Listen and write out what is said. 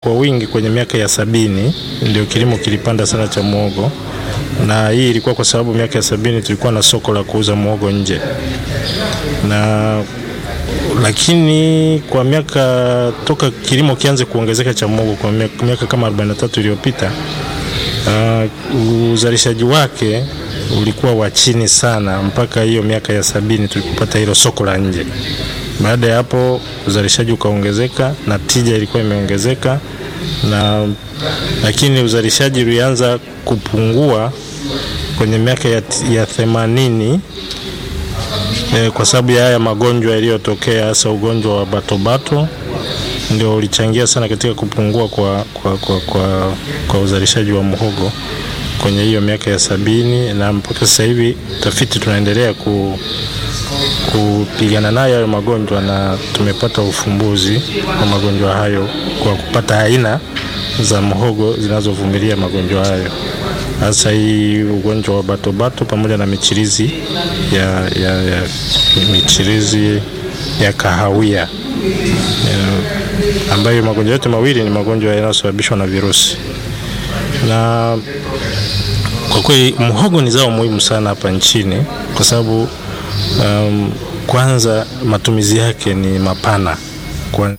kwa wingi kwenye miaka ya sabini, ndio kilimo kilipanda sana cha muhogo, na hii ilikuwa kwa sababu miaka ya sabini tulikuwa na soko la kuuza muhogo nje na lakini kwa miaka toka kilimo kianze kuongezeka cha muhogo kwa miaka, miaka kama 43 iliyopita uh, uzalishaji wake ulikuwa wa chini sana mpaka hiyo miaka ya sabini tulipopata hilo soko la nje. Baada ya hapo uzalishaji ukaongezeka na tija ilikuwa imeongezeka na lakini uzalishaji ulianza kupungua kwenye miaka ya, ya themanini e, kwa sababu ya haya magonjwa yaliyotokea hasa ugonjwa wa batobato ndio ulichangia sana katika kupungua kwa, kwa, kwa, kwa, kwa uzalishaji wa muhogo kwenye hiyo miaka ya sabini na mpaka sasa hivi tafiti tunaendelea ku, kupigana nayo hayo magonjwa na tumepata ufumbuzi wa magonjwa hayo kwa kupata aina za muhogo zinazovumilia magonjwa hayo hasa hii ugonjwa wa batobato pamoja na michirizi ya, ya, ya michirizi ya kahawia ya, ambayo magonjwa yote mawili ni magonjwa yanayosababishwa na virusi na kwa kweli muhogo ni zao muhimu sana hapa nchini kwa sababu um, kwanza matumizi yake ni mapana kwa